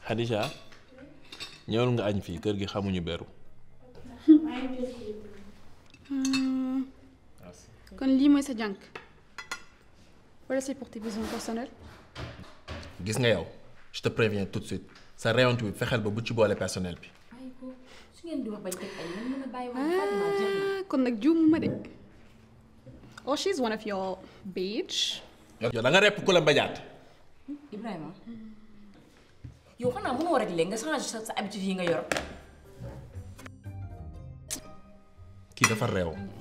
Khadija ñëwal nga añ fii kër gi xamuñu beru kon lii mooy sa jànk wala c'est pour tes besoins personnels gis nga yow je te préviens tout de suite sa rayontu bi fexeel ba bu ci boole personnel bi bàyyi ko su ngeen di wax bañ teg ay man mën a bàyyi wax Fatima jeex na. ah kon nag juumuma de oh she's one of your bitch yow da nga repp ku la mbajaat Ibrahima yow xanaa mënoo rek léegi nga changé sa sa habitude yi nga yor. kii dafa réew